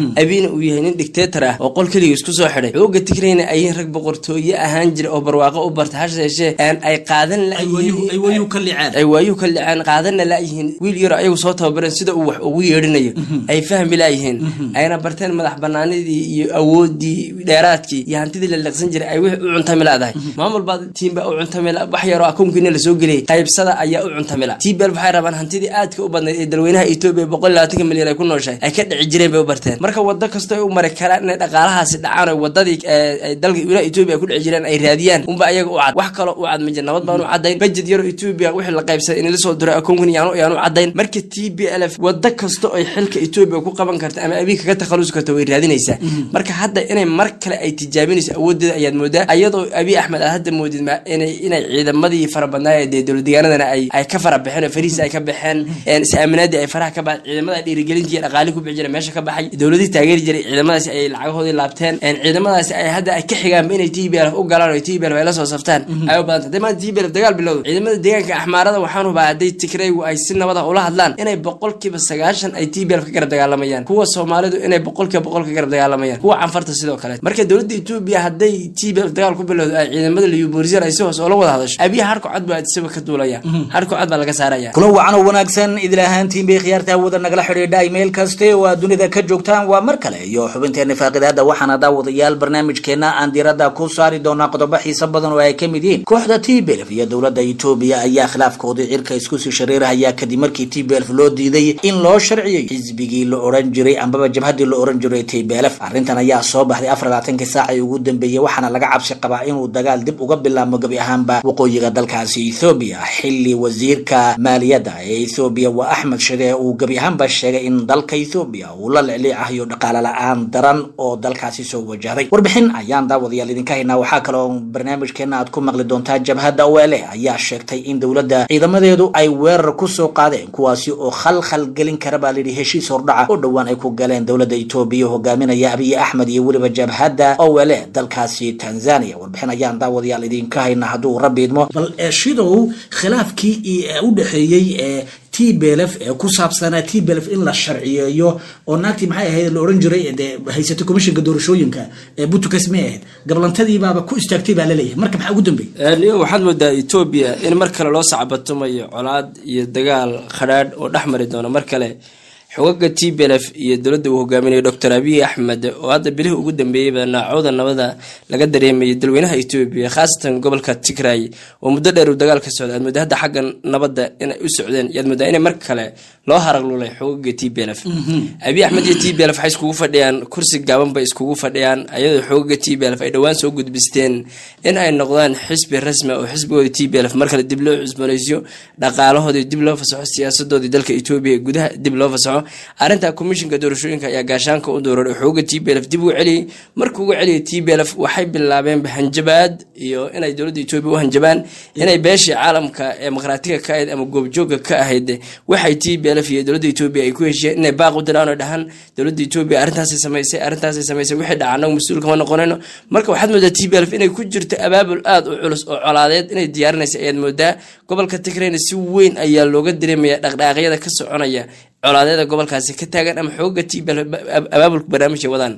abiina uu yahay nin dictator ah oo qol keliga isku soo xidhay xooga tigrayna ayin rag boqortooye ahaan jira oo barwaaqo u barta hase yeeshee ay qaadan ay waayuhu ka liceen ay waayuhu ka liceen qaadanna laayihiin wiil yaro ayagu soo tababareen sida uu wax ugu yeedhinayo ay fahmi laayihiin ayna barteen madax banaanidii iyo awoodii dheeraadkii iyo hantidii la liqsan jiray ay wixii u cuntami laadahay maamul baa tiim baa u cuntamila wax yaroo akoonkiina lasoo geliyay qaybsada ayaa u cuntamila tbl waxay rabaan hantidii aadka u badnayd ee dalweynaha etoobiya boqol iyo labaatanka milyan ay ku nooshahay ay ka dhici jireen bay u barteen marka wado kastoo ay u mari karaan inay dhaqaalahaasi dhacaan oo wadadii dalka wilaha etoobiya ay ku dhici jireen ay raadiyaan unba ayaga u cad wax kaloo u cad ma jir nabad baan u cadayn bajed yaroo etoobiya wixii la qaybsaday in lasoo diray akoonkan yaanu yaanu cadayn marka t b l f wado kasto ay xilka etoobiya ku qaban karta ama abiinka ka takhalusi karta way raadinaysaa marka hadda inay mar kale ay tijaabinayso awoodeeda ayaad moodaa iyadoo abiy axmed aad hadda moodid inay inay ciidamadii farabadnaa dee dowladdegaanadana ay ay ka fara baxeen oo fariis ay ka baxeen is-aaminaadii ay faraha ka baxeen ciidamada dhiirigelintii iyo dhaqaalii ku bixi jira meesha ka baxay dowladii taageeri jiray ciidamadaasi ay lacagahoodii laabteen ciidamadaasi ay hadda ay ka xigaanba inay t b l u galaan oo t b l ay la soo saftaan ay u badanta hadday maanta t b l dagaal bilowdo ciidamada deegaanka axmaarada waxaan hubaa hadday tigraygu ay si nabad ah ula hadlaan inay boqolkiiba sagaashan ay t b l ka garab dagaalamayaan kuwa soomaalidu inay boqolkiiba boqol ka garab dagaalamayaan kuwa canfarta sidoo kale marka dowladda etoobiya hadday t b l dagaal ku bilowdo ay ciidamada liyuborisyan ay si hoos oola wada hadasho abiya harko cad baa isaga ka duulaya harko cad baa laga saaraya kula wacan oo wanaagsan idil ahaantiin bay khiyaarta hawada nagala xidhiidha imail kaste oo aad dunida ka joogtaan waa mar kale iyo xubinteena faaqidaada waxaana daawadayaal barnaamijkeena aan diiradda ku saari doonaa qodobo xiiso badan oo ay ka mid yihiin kooxda t b lf iyo dowladda etoobiya ayaa khilaafkoodii cirka isku sii shareerahaya kadib markii t b lf loo diiday in loo sharciyey xisbigii la oran jiray ambaba jabhadii la oran jiray t b lf arrintan ayaa soo baxday afar labaatankii saacii ugu dambeeyey waxaana laga cabsi qabaa inuu dagaal dib uga bilaabmo gebi ahaanba waqooyiga dalkaasi ethoobiya xilli wasiirka maaliyadda ee ethoobiya waa axmed shide uu gebi ahaanba sheegay in dalka ethoobiya uu la licliicayo dhaqaale la-aan daran oo dalkaasi soo wajahday warbixin ayaan daawadayaal idinka haynaa waxaa kaloo barnaamijkeena aad ku maqli doontaa jabhadda ole ayaa sheegtay in dowladda ciidamadeedu ay weerar kusoo qaadeen kuwaasi oo khalkhal gelin kara baa layidhi heshiis hordhaca oo dhowaan ay ku galeen dowladda etoobiya hogaaminaya abiy axmed iyo weliba jabhadda ole dalkaasi tanzania warbixin ayaan daawadayaal idinka haynaa hadduu rabbi idmo bal shidow khilaafkii u dhexeeyey ee t b lf ee ku saabsanaa t b lf in la sharciyeeyo oo naagtii maxay ahayd la oran jiray dee haysatay commishinka doorashooyinka ee butukas may ahayd gablantadiibaaba ku istaagtay baa laleeyahay marka maxaa ugu dambeeyey waxaad moodaa etoobiya in mar kale loo sacbatumayo colaad iyo dagaal khadhaadh oo dhex mari doono mar kale xogaga t b lf iyo dowladda uu hogaaminayo doctor abiy axmed oo hadda bilihii ugu dambeeyeyba naacooda nabada laga dareemayay dalweynaha etoobiya khaasatan gobolka tigray oo muddo dheer uu dagaal ka socda aad mooda hadda xagga nabadda inay u socdeen yaad moodaa inay mar kale loo haraglulay xogaga t b lf abiy axmed iyo t b lf waxay iskugu fadhiyaan kursi gaaban bay iskugu fadhiyaan ayadoo xogaga t b lf ay dhowaan soo gudbisteen in ay noqdaan xisbi rasmi oo xisbigooda t b lf mar kale dib loo cusboonaysiyo dhaqaalahoodii dib loo fasaxo siyaasadoodii dalka etoobiya gudaha dib loo fasaxo arrinta komishinka doorashooyinka ayaa gaashaanka u dooraray xooga t b lf dib ugu celiyey markuu uga celiyay t b lf waxay bilaabeenba hanjabaad iyo inay dowladda etoobiya u hanjabaan inay beeshii caalamka ee maqhraatiga ka ahayd ama goobjoogga ka ahayd waxay t b lf iyo dowladda etoobiya ay ku heshiyeen inay baaq u diraan oo dhahaan dowladda etoobiya arrintaasay samaysay arrintaasay samaysay wixii dhaca anagu mas-uul kama noqonayno marka waxaad moodaa t b lf inay ku jirto abaabul aada u culus oo colaadeed inay diyaarinaysa ayaad moodaa gobolka tigrayna si weyn ayaa looga dareemaya dhaqdhaaqyada ka soconaya colaadeeda gobolkaasi ka taagan ama xooga t b abaabulka barnaamijka wadaan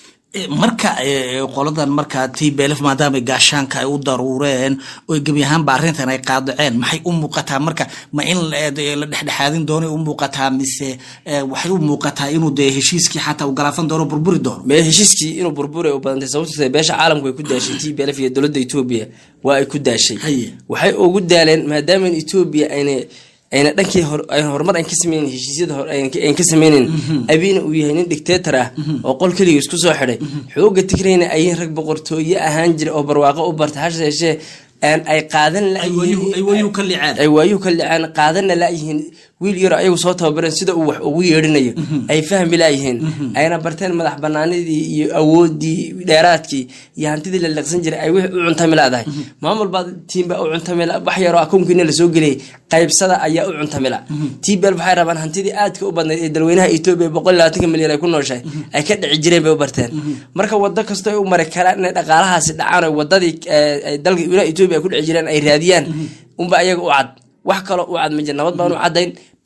marka qoladan markaa t b lf maadaama gaashaanka ay u daruureen oo gebi ahaanba arrintan ay qaadaceen maxay u muuqataa marka ma in la dhexdhexaadin doono u muuqataa mise waxay u muuqataa inuu dee heshiiskii xataa u galaafan doono burburi doono me heshiiskii inuu burburi u badantay sababto beesha caalamku ay ku daashay t b lf iyo dowladda etoobiya waa ay ku daashay waxay ugu daaleen maadaama etoobiya ayna ayna dhankii horumar an ka sameynin heshiisyada an ka sameynin abiina uu yahay nin dictator ah oo qol keliga isku soo xidhay xooga tigrayna ayin rag boqortooye ahaan jira oo barwaaqo u barta hase yeeshee ay qaadan ay waayuhu ka liceen ay waayuhu ka liceen qaadanna laayihiin wiil yaro ayagu soo tababareen sida uu wax ugu yeedhinayo ay fahmi laayihiin ayna barteen madax banaanidii iyo awoodii dheeraadkii iyo hantidii la liqsan jiray ay wixii u cuntami laadahay maamul baa tiim baa u cuntamila wax yaroo akoonkiina lasoo geliyay qaybsada ayaa u cuntamila t b l waxay rabaan hantidii aadka u badnayd ee dalweynaha etoobiya boqol iyo labaatanka milyan ay ku nooshahay ay ka dhici jireen bay u barteen marka wado kastoo ay u mari karaan inay dhaqaalahaasi dhacaan oo wadadii dalka wilaha etoobiya ay ku dhici jireen ay raadiyaan unba ayaga u cad wax kaloo u cad ma jir nabad baan u cadayn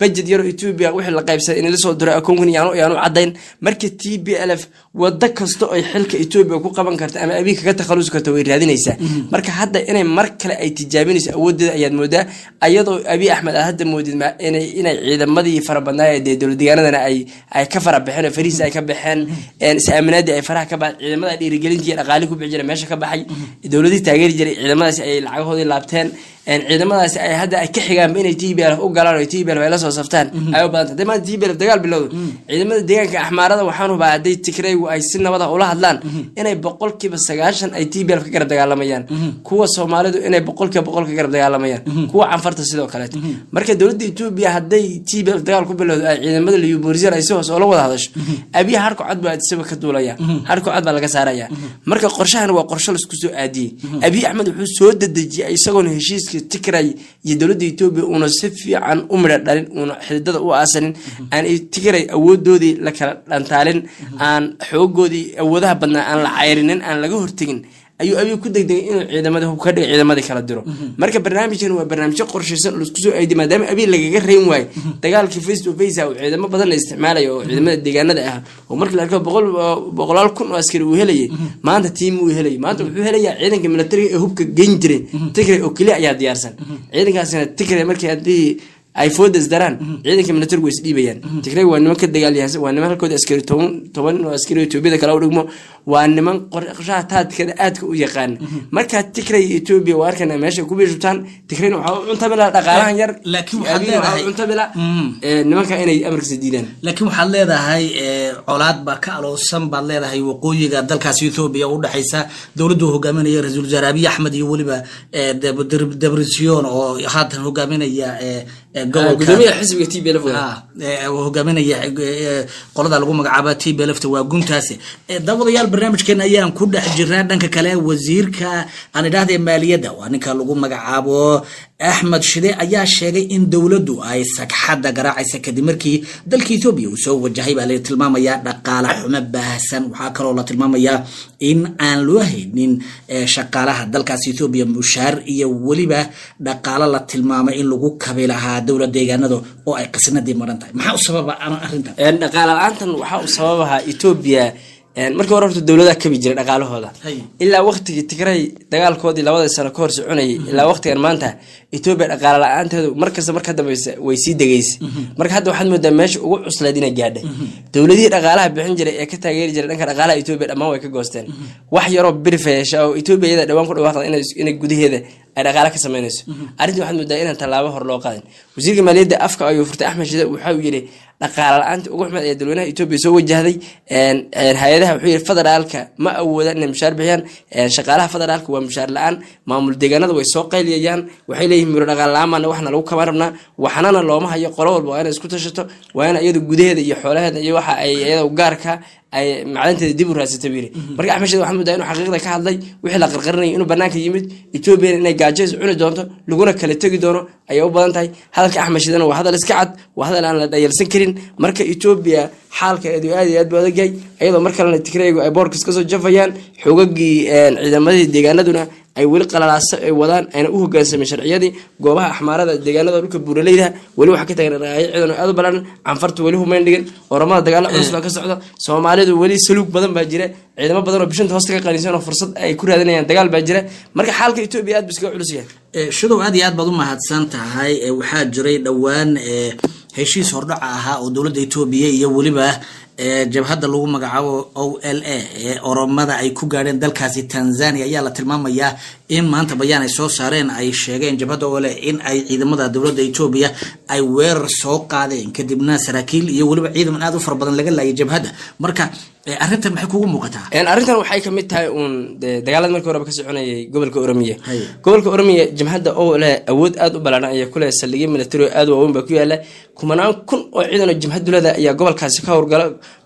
budget yaroo etoobiya wixii la qaybsaday in lasoo diray akoonkan yaanu yaanu caddayn marka t b l f wado kasta ay xilka etoobiya ku qaban karta ama abiy kaga takhalusi karta way raadinaysaa marka hadda inay mar kale ay tijaabinayso awoodeeda ayaad moodaa ayadoo abiy axmed aad hadda moodid ma- inay inay ciidamadii fara badnaa dee dowladdeegaanadana ay ay ka fara baxeen oo farihiis ay ka baxeen een is-aaminaadii ay faraha ka baxeen ciidamada dhiirigelintii iyo dhaqaalii ku bixi jiray meesha ka baxay dowladihii taageeri jiray ciidamadaasi ay lacagahoodii laabteen een ciidamadaasi ay hadda ay ka xigaanba inay t b l u galaan oo t b l ay la soo saftaan ay u badanta hadday maanta t b l dagaal bilowdo ciidamada deegaanka axmaarada waxaan hubaa hadday tigraygu ay si nabada ula hadlaan inay boqolkiiba sagaashan ay t b l ka garab dagaalamayaan kuwa soomaalidu inay boqolkiiba boqol ka garab dagaalamayaan kuwa canfarta sidoo kaleeto marka dowladda etoobiya hadday t b l dagaal ku bilowdo ay ciidamada liyuborisyan ay si hoos oola wada hadasho abiya harko cad baa isaba ka duulaya harko cad baa laga saaraya marka qorshahan waa qorsho laisku soo aadiyey abiy axmed wuxuu soo dedejiyay isagoona heshiiska tigray iyo dowladda etoobiya uuna si fiican u midha dhalin uuna xididada u aasanin aan tigray awoodoodii la kala dhantaalin aan xoogoodii awoodaha badnaa aan la cayrinin aan laga hortegin ayuu abiy ku degdegay inuu ciidamada hub ka dhiga ciidamadii kala diro marka barnaamijkan waa barnaamijyo qorshaysan oo laisku soo aadiy maadaama abiy lagaga reyn waayo dagaalkii face to face ah uu ciidamo badan la isticmaalayo oo ciidamada deegaanada ah oo markii la arko boqol boqolaal kun oo askari uu helayay maanta tiim uu helayay maanta wuxuu helayaa ciidanka militariga ee hubka geyn jiray tigray oo keliya ayaa diyaarsan ciidankaasina tigray markii haddii ay foodas daraan ciidanka militarigu way isdhiibayaan tigray waa niman ka dagaalyahansan waa niman halkooda askari toban toban oo askari etoobiyada kale u dhigmo waa niman qorshaha taadkada aadka u yaqaan markaa tigray iyo etoobiya waa arkana meesha ku biishubtaan tigrayna waxaa u cuntamila dhaqaalahan yar Laakiin waxaad Abiy waxaa u leedahay- cuntamila Mm. ee, nimanka inay amarkiisa diidaan laakiin waxaad leedahay eh, colaad baa ka aloosan baad leedahay waqooyiga dalkaasi ethoobiya u dhexaysa dowladdu uu hogaaminaya ra-iisul wasaare abiy axmed iyo weliba eh, Deb- Deb- debretsion oo haatan hogaaminaya eh, eh, gobolka gudoomiyaha xisbiga t b l Ah, eh, uu hogaaminaya eh, qolada lagu magacaaba t belefta waa guntaasi Eh, daawadayaal barnaamijkeena ayaan ku dhex jirnaa dhanka kale wasiirka aan idhaahda maaliyadda waa ninka lagu magacaabo axmed shide ayaa sheegay in dowladdu ay sagxadda garaacaysa kadib markii dalka etoobiya uu soo wajahay baa la tilmaamayaa dhaqaale xumo baahsan waxaa kaloo la tilmaamayaa in aan loo haynin eh, shaqaalaha dalkaas etoobiya mushaar iyo weliba dhaqaalo la tilmaamay in lagu kabi lahaa dowlad deegaanada oo ay qisnadii maran tahay maxaa u sababa ama arrintan Een, dhaqaale la-aantan waxaa u sababaha etoobiya een, markii hore horta dowladaha kabi jiray dhaqaalahooda Hay. ilaa waqtigii tigray dagaalkoodii labada sano ka hor soconayay ilaa waqtigan maanta etoobiya dhaqaale la-aanteedu markasta marka dambeysa way sii degeysa marka hadda waxaad moodaa meesha ugu cuslayd inay gaadhay dowladihii dhaqaalaha bixin jiray ee ka taageeri jiray dhanka dhaqaalaha etoobiya dhammaan way ka goosteen wax yaroo birifeesha oo etoobiya iyada dhawaan ku dhawaaqda inay- inay gudaheeda ay dhaqaale ka sameynayso arrintii waxaad moodaa inaan tallaabo hor loo qaadin wasiirka maaliyadda afka ayuu furtay axmed shide waxa uu yidhi dhaqaale la-aanta ugu xumeed ee dalweynaha etoobiya soo wajahday een, een, hay-adaha wuxuu yidhi federaalka ma awoodaan inay mushaar bixiyaan een, shaqaalaha federaalka waa mushaar la-aan maamul deegaanada way soo qayliyayaan waxay leeyihin miro dhaqaale la-aan baana waxna lagu kaban rabnaa waxnana looma hayo qolo walba waa inay isku tashato waa in iyadu gudaheeda iyo xoolaheeda iyo waxa ay iyada u gaarka ay macdanteeda dib u raadsata buu yidhi marka axmed shide waxaa moodaa inuu xaqiiqda ka hadlay wixii la qarqarinayay inuu banaanka yimid etoobiyana inay gaajeys cuni doonto laguna kala tegi doono ayay u badan tahay hadalka axmed shidena waa hadal iska cad waa hadal aan la dhayalsan karin marka etoobiya xaalkeedu aad iyo aad buu adag yahay iyadoo mar kalena tigraygu ay boorkas kasoo jafayaan xoogagii een, ciidamadii deegaanaduna ay weli qalalaaso ay wadaan ayna u hogaansameen sharciyadii goobaha axmaarada deegaanada dhulka buuraleyda weli waxaa ka tagan dhaqaaqyo ciidan oo aad u balaaran canfartu weli humayn dhigin oramada dagaalo culus baa ka socda soomaalidu weli saluug badan baa jira ciidamo badan oo bishinta hoosta ka qanisan oo fursad ay ku raadinayaan dagaal baa jira marka xaalka etoobiya aad buu iskaga culus yahay Eh, shadow aad iyo aad baad u mahadsan tahay Eh, waxaa jiray dhowaan eh, heshiis hordhaca ahaa oo dowladda etoobiya iyo weliba eh, jabhadda lagu magacaabo o l a ee oromada ay ku gaadheen dalkaasi tanzania ayaa la tilmaamayaa in maanta bayaan ay soo saareen ay sheegeen jabhadda o l a in ay ciidamada dowladda etoobiya ay weerar soo qaadeen kadibna saraakiil iyo weliba ciidaman aad u fara badan laga laayay jabhadda marka eh, arrintan maxay kugu muuqataa Een, arrintan waxay kamid tahay uun dee dagaalada markii horeba ka soconayay gobolka oromiya Haye. gobolka oromiya jamhadda oo leh awood aad u ballaaran ayaa ku leh saldhigyo military oo aad u waaweyn baa ku yaala kumanaan kun oo ciidan oo jamhaddu leedahay ayaa gobolkaasi ka howlgala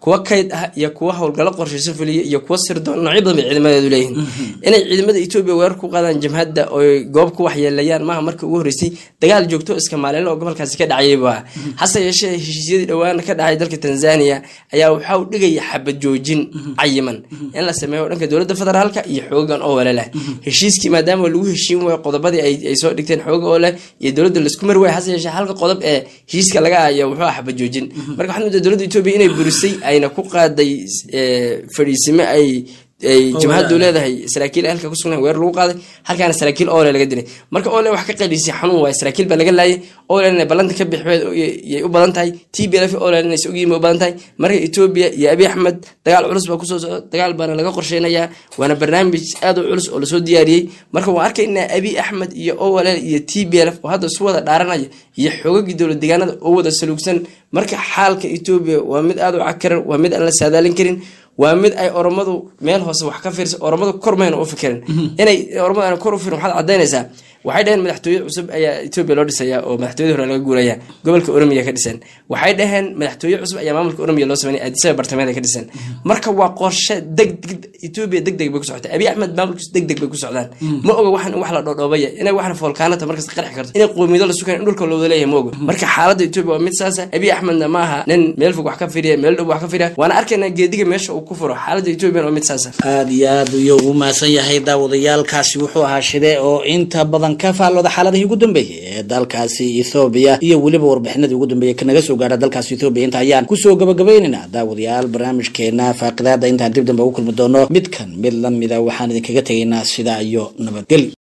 kuwa kayd ah iyo kuwa howlgallo qorshayso fuliya iyo kuwa sirdoon noocyo badan bay ciidamadeedu leeyihiin inay ciidamada etoobiya weerar ku qaadaan jamhadda oo goob ku waxyeelayaan maaha markii ugu horreysay dagaal joogto iska maalin oo gobolkaasi ka dhacayay buu ahaa hase yeeshee heshiisyadii dhowaan ka dhacay dalka tanzania ayaa waxa uu dhigaya xabad joojin cayiman in la sameeyo dhanka dowladda federaalka iyo xoogan oo wale leh heshiiskii maadaama lagu heshiin waayo qodobadii ay soo dhigteen xooga oo leh iyo dowladda laisku mari waaya hase yeeshee halka qodob ee heshiiska laga ayo wuxuu ah xabad joojin marka waxaad moodaa dowladda etoobiya inay burisay ayna ku qaaday fadhiisime ay ay jamhaddu leedahay saraakiil halka ku sugnayn weer lagu qaaday halkaana saraakiil ole laga dilay marka ole wax ka qaliisay xanuun waaye saraakiil baa laga laayay ole inay ballanta ka bixbeed yay u badan tahay t b lf ole inay ogyihiin u badan tahay marka etoobiya iyo abiy axmed dagaal culus baa kusoo socda dagaal baana laga qorsheynayaa waana barnaamij aad u culus oo lasoo diyaariyey marka waan arkaynaa abiy axmed iyo ole iyo t b lf oo hadda isu wada dhaaranaya iyo xoogagii dowlad deegaanada oo wada saluugsan marka xaalka etoobiya waa mid aad u cakaran waa mid aan la saadaalin karin waa mid ay oromadu meel hoose wax ka fiirsa oromadu kor mayna u fikirin inay oromadu aan kor u firin waxaad cadaynaysaa waxay dhaheen madaxtooye cusub ayaa etoobiya loo dhisaya oo madaxtooyadii hore laga guuraya gobolka oromiya ka dhisan waxay dhaheen madaxtooye cusub ayaa maamulka oromiya loo sameynay addisaba bartamaada ka dhisan marka waa qorshe degdeg etoobiya deg deg bay ku socota abiy axmed maamulkiisu deg deg bay ku socdaan ma oga waxan wax la dhoodhoobaya inay waxna foolkaanata markas qarxi karto inay qoomiyado la sukan in dhulka loo wada leeyahay ma oga marka xaaladda etoobiya waa mid saasa abiy axmedna ma aha nin meel fog wax ka firiya meel dhow wax ka firiya waana arkaynaa geediga meesha uu ku furo xaaladda etoobiya waa mid saasa aada iyo aad ayuu ugu mahadsan yahay daawadayaalkaasi wuxuu ahaa shide oo inta badan ka faallooda xaaladihii ugu dambeeyey ee dalkaasi ethoobiya iyo weliba warbixinadii ugu dambeeyey kanaga soo gaadha dalkaasi ethoobiya inta ayaan kusoo gabagabaynaynaa daawadayaal barnaamijkeena faaqidaada intaan dib dambe ugu kulmi doono midkan mid lamida waxaan idinkaga tegaynaa sidaa iyo nabadgelyo